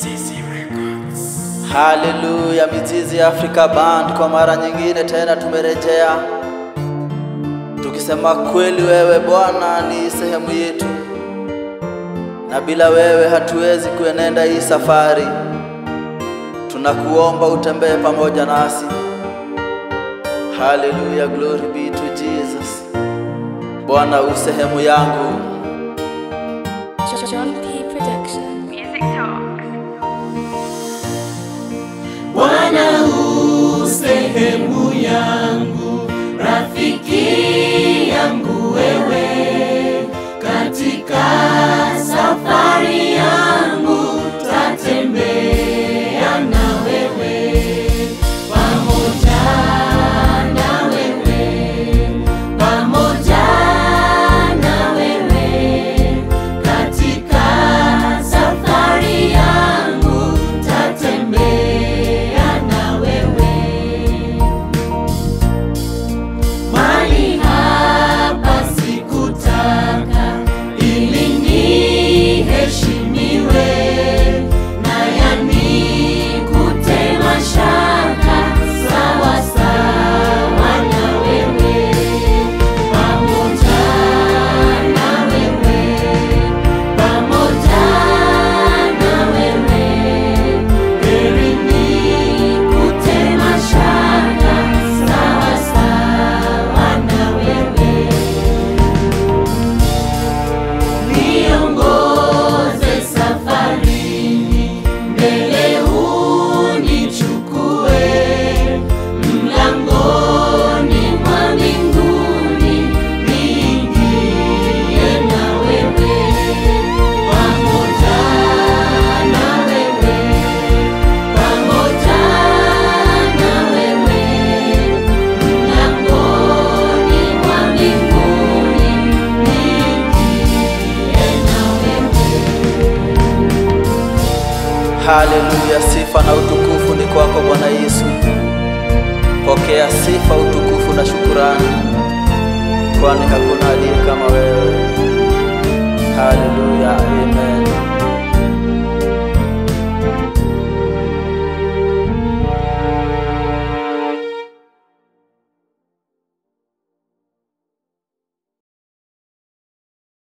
Mizizi Records. Haleluya, Mizizi Africa Band, kwa mara nyingine tena tumerejea tukisema kweli, wewe Bwana ni sehemu yetu, na bila wewe hatuwezi kuenenda hii safari. Tunakuomba utembee pamoja nasi. Haleluya, glory be to Jesus. Bwana u sehemu yangu, John P. Production. Music Talks. Bwana u sehemu yangu, rafiki yangu wewe, katika safari yangu tatembea na wewe, pamoja na wewe, pamoja na wewe, katika safari yangu tatembea na wewe. Mali hapa sikutaka ili niheshimiwe, na yanikute mashaka sawa sawa na wewe, pamoja na wewe, pamoja na wewe, heri nikute mashaka sawa sawa na wewe. Niongoze safarini, mbele unichukue, mlangoni mwa mbinguni niingie na wewe, pamoja na wewe, pamoja na wewe, mlangoni mwa mbinguni niingie na wewe. haleluya. Sifa na utukufu ni kwako Bwana Yesu. Pokea sifa, utukufu na shukurani, kwani hakuna aliye kama wewe. Haleluya, amen.